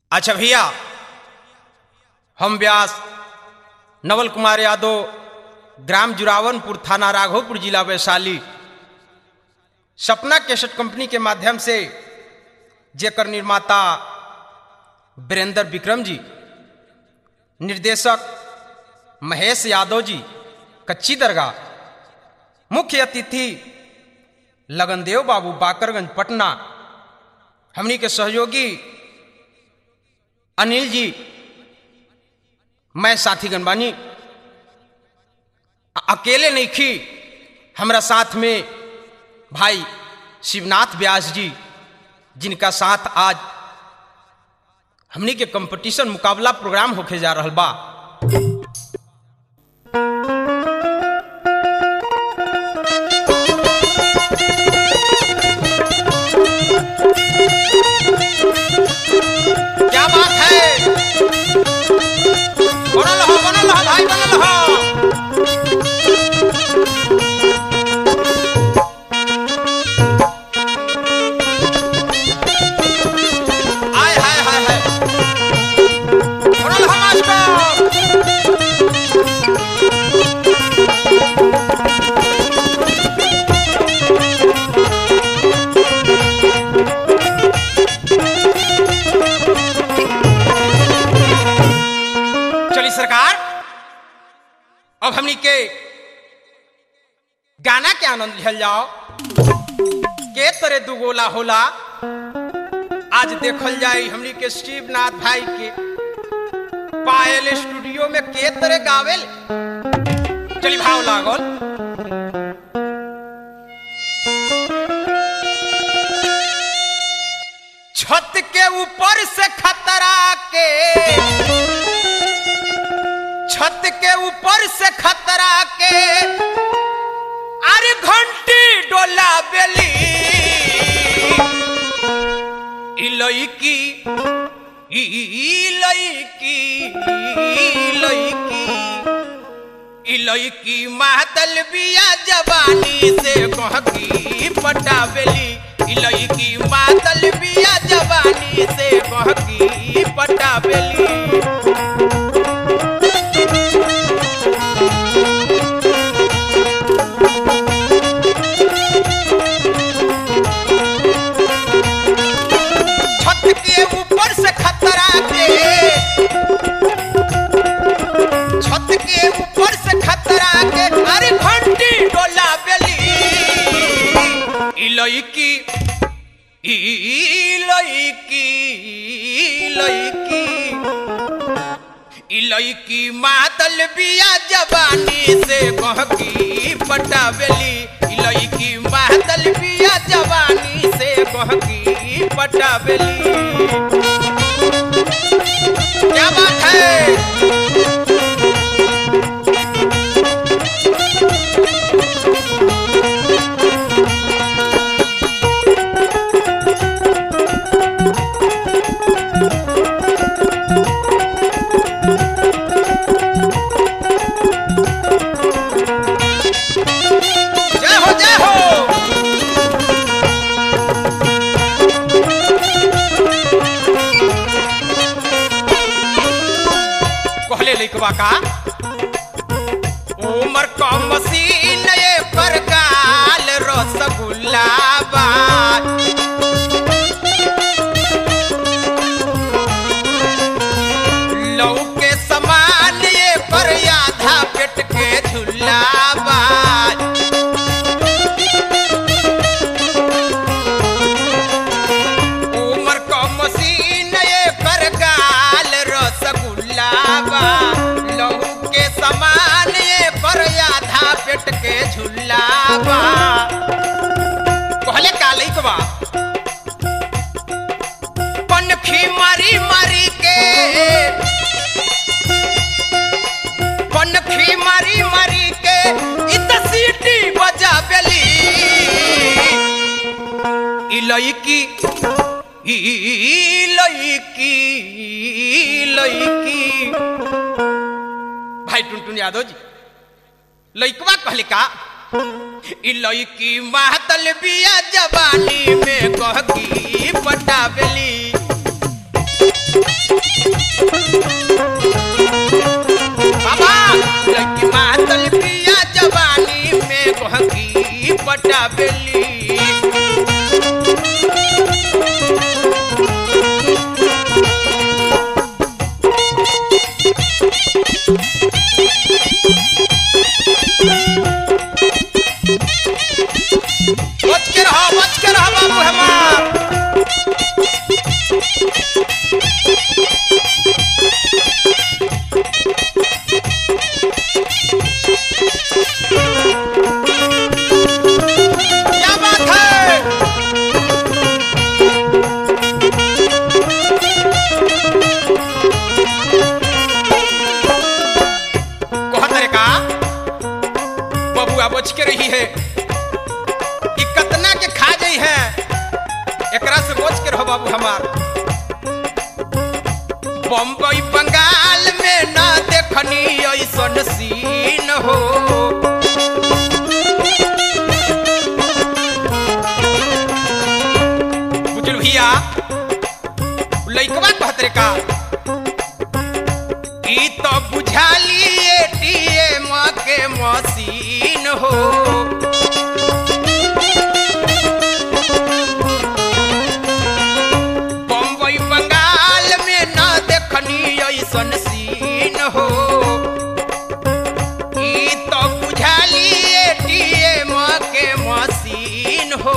अच्छा भैया हम व्यास नवल कुमार यादव ग्राम जुरावनपुर थाना राघोपुर जिला वैशाली सपना कैसेट कंपनी के माध्यम से जेकर निर्माता वीरेंद्र विक्रम जी निर्देशक महेश यादव जी कच्ची दरगाह मुख्य अतिथि लगनदेव बाबू बाकरगंज पटना हमनी के सहयोगी अनिल जी मैं साथी गनबानी अकेले नहीं खी हमरा साथ में भाई शिवनाथ व्यास जी जिनका साथ आज हमनी के कंपटीशन मुकाबला प्रोग्राम होके जा रहा बा क्या बात है बनल हो बनल हो भाई बनल हो आय हाय हाय हाय बनल हो मास्टर चली सरकार अब हमनी के गाना के आनंद लिहल जाओ के तरह दुगोला होला आज देखल जाए हमनी के शिवनाथ भाई के पायल स्टूडियो में के तरह गावेल चली भाव लागल छत के ऊपर से खतरा के छत के ऊपर से खतरा के अरे घंटी डोला बेली इलईकी इलईकी इलईकी इलईकी मातल बिया जवानी से कहकी पटावेली इलईकी मातल बिया जवानी से कहकी पटावेली छत के ऊपर से खतरा के छत के ऊपर से खतरा के अरे घंटी डोला बेली इलईकी इलईकी इलईकी इलईकी मातल बिया जवानी से कहकी पटावेली इलईकी मातल बिया जवानी से कहकी पटावेली क्या बात है जय हो जय हो कहले लिखवा का उमर का मसीन ये पर गाल रसगुल्ला बा लौ के समान ये पर आधा पेट के झुल्ला बा उमर का मसीन ये पर गाल रसगुल्ला बा लहू के समान ये पर आधा पेट के झुल्ला बा कहले काली के बा पनखी मारी मारी के पनखी मारी मारी के इत सीटी बजा बेली इलईकी इलईकी इलईकी भाई टुनटुन यादव जी लइकवा कहले का इ लइकी महतल बिया जवानी में कहकी पटावेली बाबा लड़की मातल पिया जवानी में गहकी पटा बेली बच के रहो बच के रहो बाबू हमार क्या बात है कहत रे का बबुआ बच के रही है कि कतना के खा जाई है एकरा से बच के रहो बाबू हमार बम्बई बंगाल में ना देखनी ऐसन सीन हो बुझल भैया लइकवा कहत रे का ई तो बुझाली एटीएम के मशीन हो बम्बई बंगाल में न देखनी ऐसन सीन हो ई तो बुझाली एटीएम के मशीन हो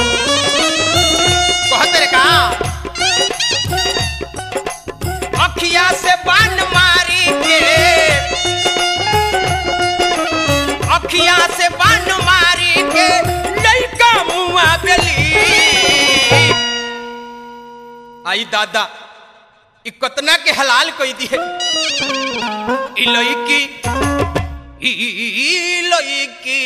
कहत रे का अखिया से बान मारी के अखिया से बान मारी के लइका मुआ बेली आई दादा ई कतना के हलाल कई दिए ई लइकी ई लइकी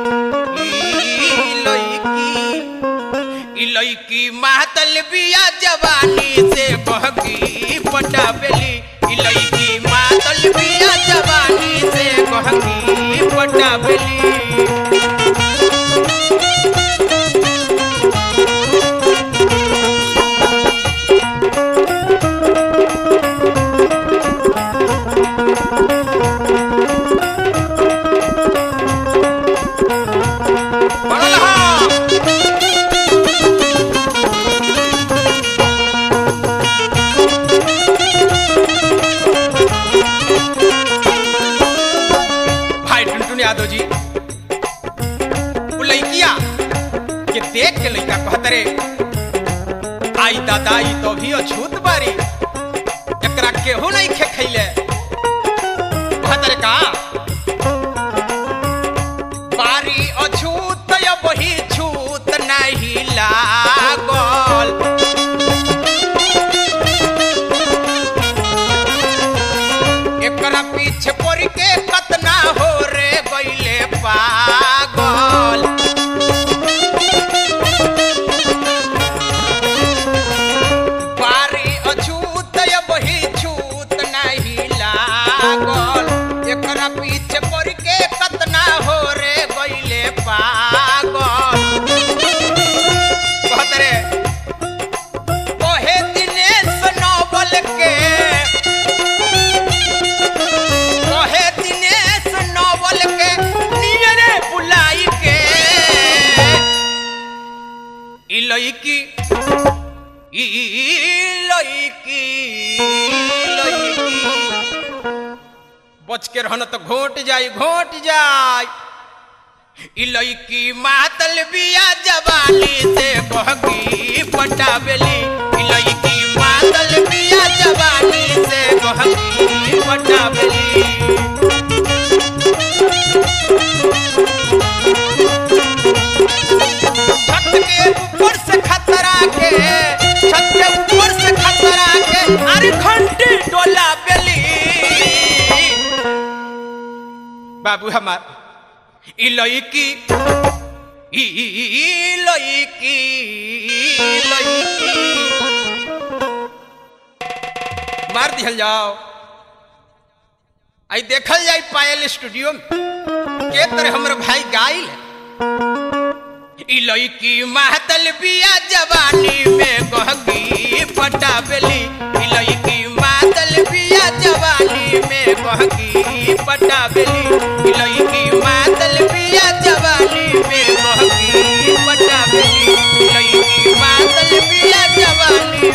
ई लइकी ई लइकी मातल बिया जवानी से बहकी पटा बेली ई लइकी मातल बिया जवानी से बहकी पटा बेली बनल हा भाई टुनटुन यादव जी वो लइकिया के देख के लइका कहत रे आई दादा ई तो भी अछूत बारी एकरा केहू नहीं खे खैले कहत रे का बारी अछूत या बही छूत नहीं लागल एकरा पीछे पड़ के कतना हो रे गईले पागल बारी अछूत या बही छूत नहीं लागल एकरा पीछे पड़ के कतना हो रे गईले पागल कहत रे ओहे दिनेश नोबल के ओहे दिनेश नोबल के नियरे बुलाई के ई लइकी ई लइकी लइकी बच के रहना तो घोट जाई घोट जाई ई लइकी मातल बिया जवानी से बहकी पटावेली ई लइकी मातल बिया जवानी से बहकी पटावेली छत के ऊपर से खतरा के छत के ऊपर से खतरा के अरे घंटी डोला बेली बाबू हमार ई लइकी ई लइकी लइकी मार दिहल जाओ आई देखल जाई पायल स्टूडियो में के तरह हमर भाई गाइल ई लइकी महतल बिया जवानी में गहकी पटाबेली ई लइकी मा मातल बिया जवानी